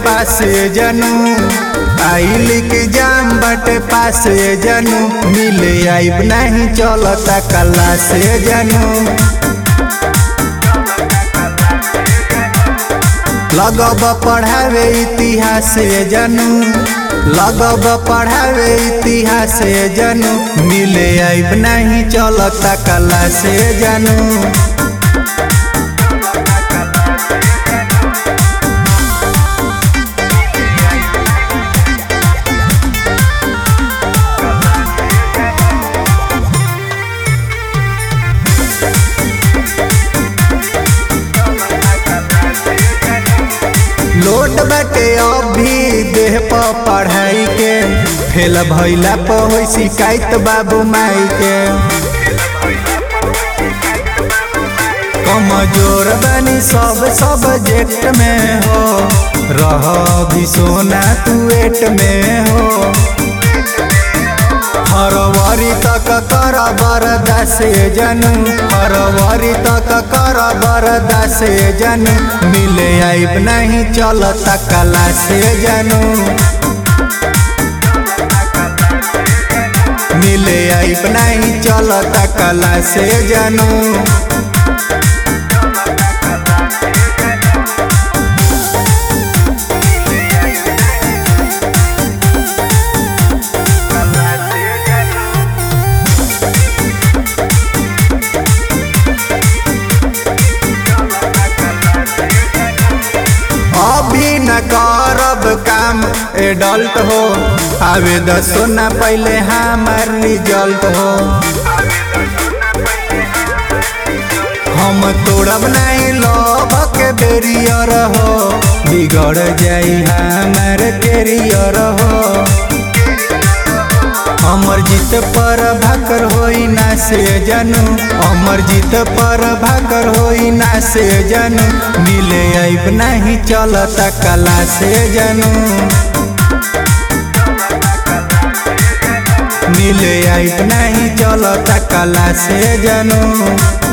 पास जनू आइल के जाम बटे पास जनू मिले आइब नहीं चलता कला से जनू लगब पढ़ावे इतिहास जनू लगब पढ़ावे इतिहास जनू मिले आइब नहीं चलता कला से जनू लोट बाटे अभी देह पर पढ़ाई के फेल भैला पर हो शिकायत बाबू माई के कमजोर बनी सब सब्जेक्ट में हो रह भी सोना तू एट में हो फरवरी तक कर बरदास जनू फरवरी तक कर बरदास जनू मिले आइब नहीं चलता कला से जनू मिले आइब नहीं चलता कला से जनू अभी न करब काम एडल्ट हो आवे दसो न पहले हमार रिजल्ट हो हम तोड़ब नहीं लव के बेरियर हो बिगड़ जाई हमार कैरियर हो अमर जीत पर भाकर होई ना से जनू अमर जीत पर भाकर होई ना से जनू मिले आइब नहीं चलता कला से जनू मिले आइब नहीं चलता कला से जनू